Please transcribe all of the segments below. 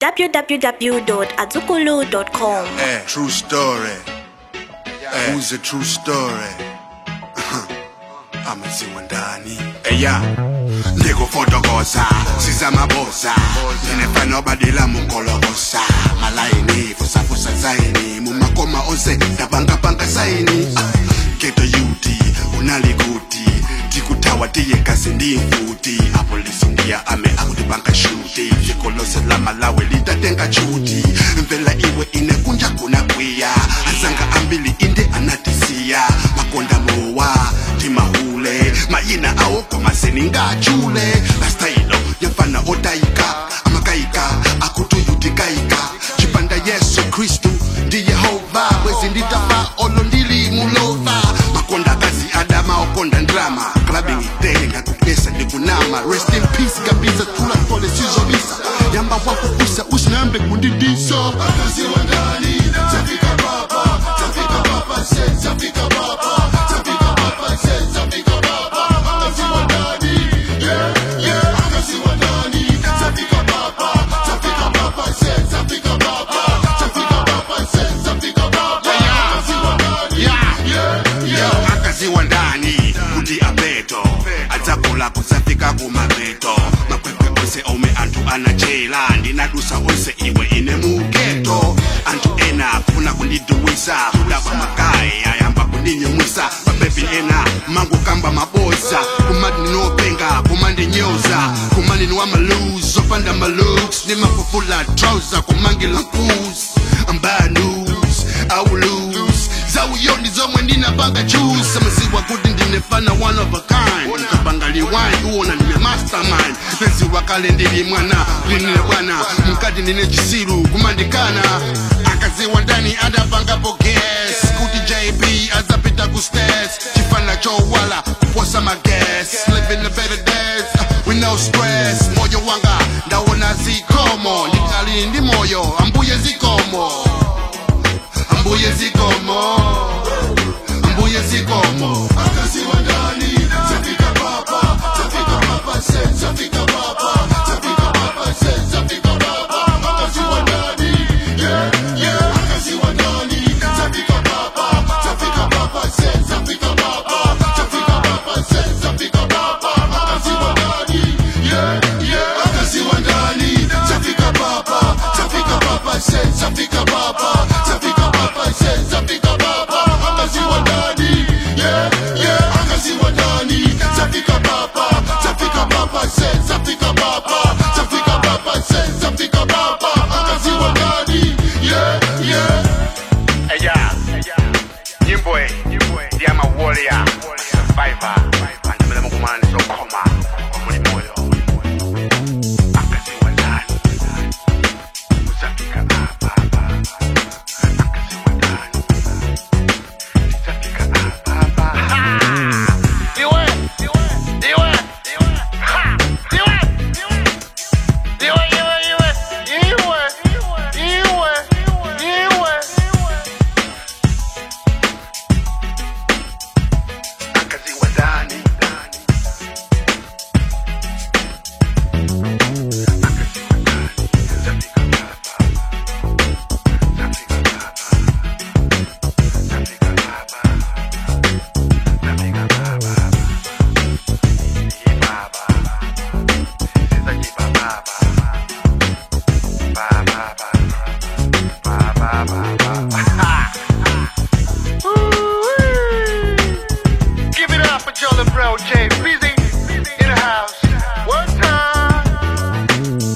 www.azukulu.com. Eh, true story. Eh, who's a true story? amaziwa ndani eya ndikufotokoza sizamaboza ndinefana obadila mukolokosa malayini fusafusa zaini mumakoma onse ndabangabanga zaini Ah, geto yuti unalikuti tikutawa tiyekasi ndimfuti apolisi ndiya ame akutibanga shuti zikolose la malawi litatenga chuti mvela iwe inekunja kuna kwiya azanga ambili inde anatisiya makonda mowa timahule mayina awo komaseningajule lastayilo yafana otayika amakayika akutuyutikayika chipanda yesu kristu ndi yehova bwezi nditafa olo ndili mulova makonda kazi adama okonda ndrama clubbing itele ngakupesa ndikunama rest in peace kabisa tula pole sizobisa yamba wakukusa usinambe kundidisa akaziwa ndani zafika papa zafika papa se zafika papa zafika papa se zafika papa akaziwa ndani yeah yeah akaziwa ndani zafika papa zafika papa se zafika papa zafika papa se zafika papa akaziwa ndani yeah yeah yeah akaziwa ndani kuti apeto adzakula kusafika kumapeto makwekwe onse omwe anthu anachela ndinadusa onse iwe ine mugeto anthu ena afuna kundiduwisa kudaba makayi ayamba kundinyumwisa mabebi ena mangokamba maboza kumati ndinopenga kumandinyoza kumani ni wamalus zopanda malooks nimafufula trouser kumangila nkus ambaya news awulus zawuyoni zomwe ndinapanga juice amaziwa kuti ndinefana one of a kind ndikapanga liwine uwona ndine mastermind neziwa kale ndili mwana linine bwana mkati ndine chisiru kumandikana akaziwa ndani adapangapo gas kuti jb azapita ku stas chifana chowala kuposa magas living the better days uh, with no stress moyo wanga ndawona zikomo ndikali ndi moyo ambuye zikomo ambuye zikomo ambuye zikomo akaziwa ndani zafika papa zafika papa se zafika papa zafika papa se zafika papa akaziwa ndani yeah yeah akaziwa ndani zafika papa zafika papa se zafika papa zafika papa se zafika papa akaziwa ndani yeah yeah akaziwa ndani zafika papa zafika papa se zafika papa zafika papa se zafika papa akaziwa ndani yeah yeah akaziwa ndani zafika papa zafika papa se zafika papa zafika papa se zafika papa akaziwa ndani yeah yeah Eya, nyimbo e ndi ama warrior survivor andimene mukumana ndizokhoma muli moyo akaziwa ndani uzafika apa apa akaziwa ndani ndizafika apa apa Ha! iwe iwe iwe Ha! iwe iwe iwe iwe iwe iwe iwe akaziwa ndani Give it up for Jolly Bro J. Busy in the house. One time.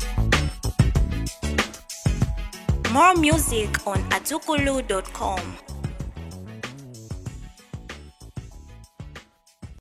More music on azukulu.com.